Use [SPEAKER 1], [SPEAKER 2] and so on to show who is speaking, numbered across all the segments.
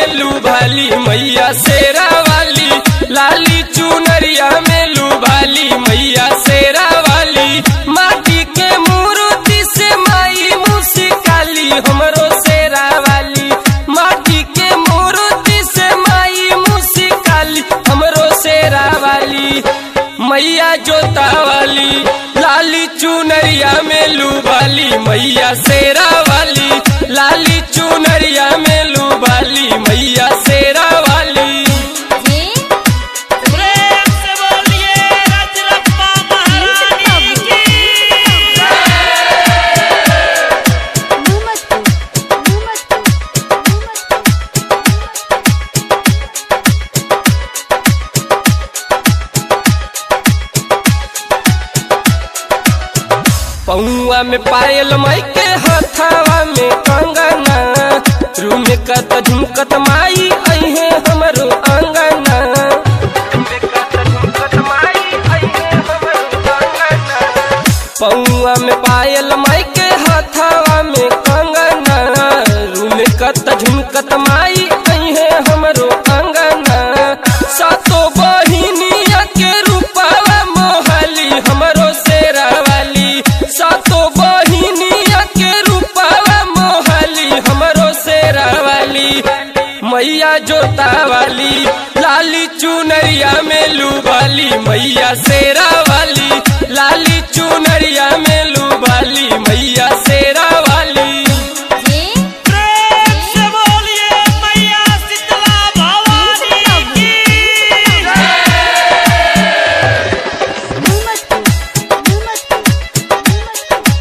[SPEAKER 1] में लुभाली मैया शेरा वाली लाली चुनरिया में लुभाली मैया शेरा वाली माटी के मूर्ति से माई मुस्काली हमरो शेरा वाली माटी के मूर्ति से माई मुस्काली हमरो शेरा वाली मैया जोता वाली लाली चुनरिया में लुभाली मैया शेरा वाली लाली चुनरिया में लुभाली मैया शेरा वाली
[SPEAKER 2] जे
[SPEAKER 3] प्रेम से बोलिए रजरप्पा महारानी की
[SPEAKER 2] घूमत घूमत घूमत
[SPEAKER 1] पौआ में पायल माई के हथावा में कंगना रूम कत झुमकत माई अहे हमरो अंगना पौआ में पायल माई के हथावा में कंगना रूम कत झुमकत माई अहे हमरो अंगना सातो बहिनिया के रूपावा मोहली हमरो शेरा वाली सातो बहिनिया के रूपावा मोहली हमरो शेरा वाली मैया जोता वाली लाली चुनरिया में लुबाली मैया शेरा वाली लाली चुनरिया में लुबाली मैया शेरा वाली
[SPEAKER 2] जे
[SPEAKER 3] प्रेम से बोलिए मैया शीतला भवानी की
[SPEAKER 2] घूमत घूमत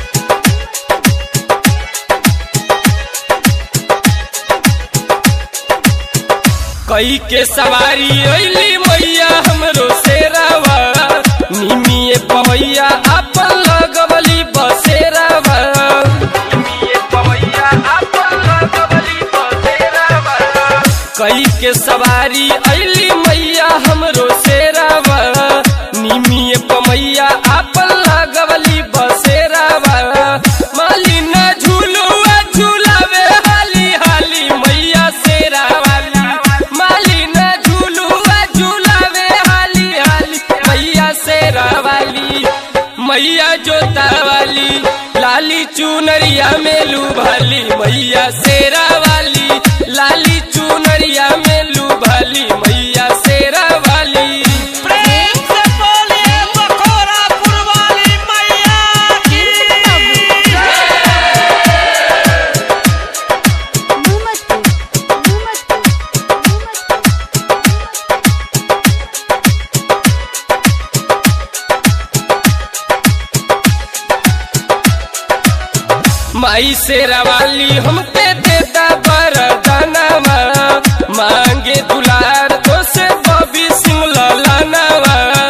[SPEAKER 1] कई के सवारी अली मैया हमरो शेरावा निमिए पवैया अपन लगवली बसेरावा निमिए पवैया अपन लगवली बसेरावा कई के सवारी अली मैया हमरो शेरावा निमिए पमैया अपन लगवली बसेरावा मालिना झूलुआ झूलावे हाली हाली मैया शेरा वाली मालिना झूलुआ झूलावे हाली हाली मैया शेरा वाली मैया जोता वाली लाली चुनरिया में लुभाली मैया शेरा वाली लाली चुनरिया में लुभाली मैया शेरा वाली
[SPEAKER 3] प्रेम से बोलिए बखोरापुर वाली मैया की
[SPEAKER 2] घूमत घूमत
[SPEAKER 1] माई शेरा वाली हमके देता बरदानवा मांगे दुलार तो से बबी सिंह ललानवा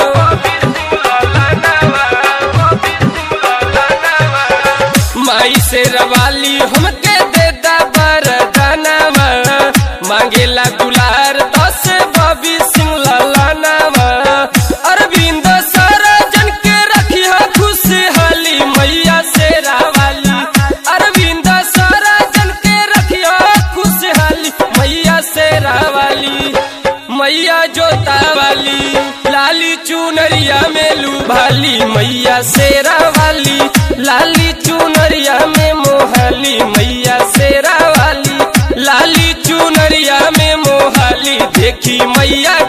[SPEAKER 1] माई शेरा वाली हमके देता बरदानवा मांगेला दुलार तो से बबी सिंह ललानवा अरविंद सरजन के रखिया खुशहाली मैया शेरा वाली अरविंद सरजन के रखिया खुशहाली मैया शेरा वाली मैया जोता वाली लाली चुनरिया में लुभाली मैया शेरा वाली लाली चुनरिया में मोहाली मैया शेरा वाली लाली चुनरिया में मोहाली देखी मैया